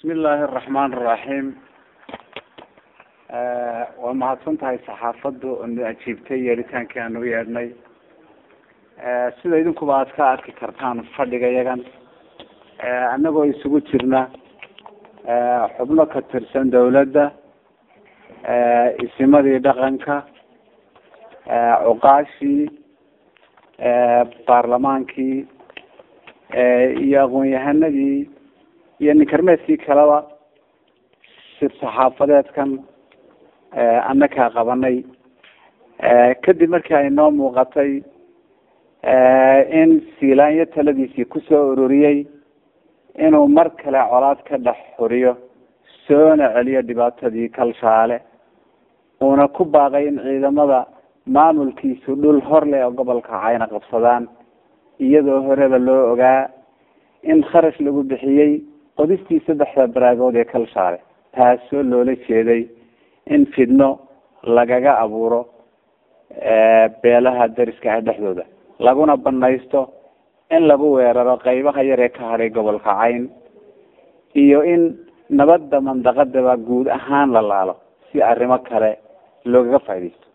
bismi illaahi araxmaan araxiim waa mahadsan tahay saxaafaddu na ajiibtay yeeritaankii aan u yeedhnay sida idinkuba aad ka arki kartaan fadhiga yagan annagoo isugu jirna xubno ka tirsan dawladda isimadii dhaqanka cuqaashii baarlamaankii iyo aqoon-yahanadii iyo ninkarmeedkii kaleba si saxaafadeedkan annakaa qabanay kadib markii ay noo muuqatay in siilaanyo taladiisii kusoo ururiyey inuu mar kale colaad ka dhex xuriyo soona celiyo dhibaatadii kalshaale uuna ku baaqay in ciidamada maamulkiisu dhul hor leh oo gobolka cayna qabsadaan iyadoo horeba loo ogaa in kharash lagu bixiyey qodistii saddexda baraagood ee kalshaale taasoo loola jeeday in fidno lagaga abuuro beelaha dariska ah dhexdooda laguna banaysto in lagu weeraro qeybaha yar ee ka hadhay gobolka cayn iyo in nabadda mandaqadaba guud ahaan la laalo si arrimo kale loogaga faaidaysto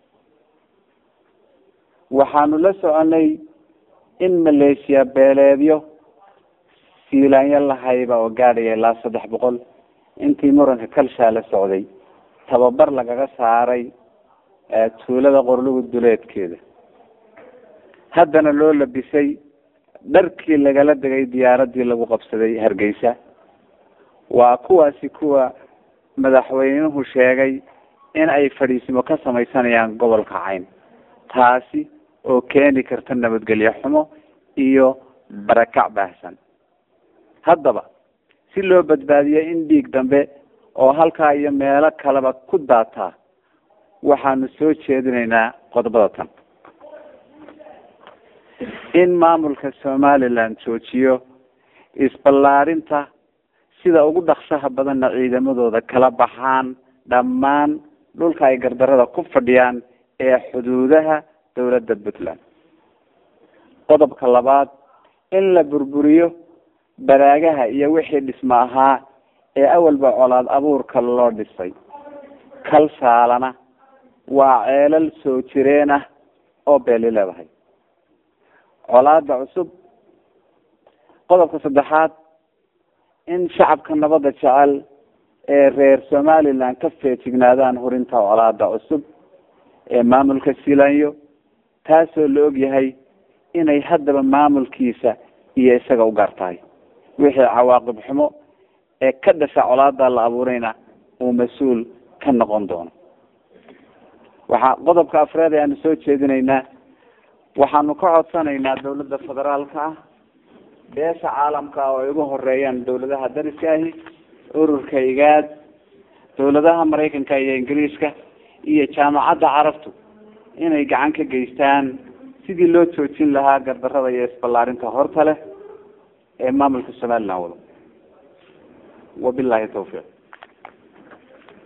waxaanu la soconay in maleeshiya beeleedyo siilaanyo lahayba oo gaadhaya ilaa saddex boqol intii muranka kalshaa la socday tababar lagaga saaray tuulada qorlugu duleedkeeda haddana loo labisay dharkii lagala degay diyaaradii lagu qabsaday hargeysa waa kuwaasi kuwa madaxweynuhu sheegay in ay fadhiisimo ka samaysanayaan gobolka cayn taasi oo keeni karta nabadgelyo xumo iyo barakac baahsan haddaba si loo badbaadiyo in dhiig dambe oo halkaa iyo meelo kaleba ku daataa waxaanu soo jeedinaynaa qodobada tan in maamulka somaliland joojiyo isballaarinta sida ugu dhaksaha badanna ciidamadooda kala baxaan dhammaan dhulka ay gardarada ku fadhiyaan ee xuduudaha dawladda puntland qodobka labaad in la burburiyo baraagaha iyo wixii dhismo ahaa ee awalba colaad abuurka loo dhisay kalsaalana waa ceelal soo jireen ah oo beeli leedahay colaada cusub qodobka saddexaad in shacabka nabadda jecel ee reer somaliland ka feejignaadaan hurinta colaada cusub ee maamulka silanyo taasoo la og yahay inay haddaba maamulkiisa iyo isaga u gaar tahay wixii cawaaqib xumo ee ka dhasha colaada la abuurayna uu mas-uul ka noqon doono waxaa qodobka afreed ee aanu soo jeedinaynaa waxaanu ka codsanaynaa dawladda federaalka ah beesha caalamka oo ay ugu horeeyaan dawladaha dariska ahi ururka igaad dawladaha maraykanka iyo ingiriiska iyo jaamacadda carabtu inay gacan ka geystaan sidii loo joojin lahaa gardarada iyo isballaarinta horta leh ee maamulka somaliland wado wabilahi tawfiiq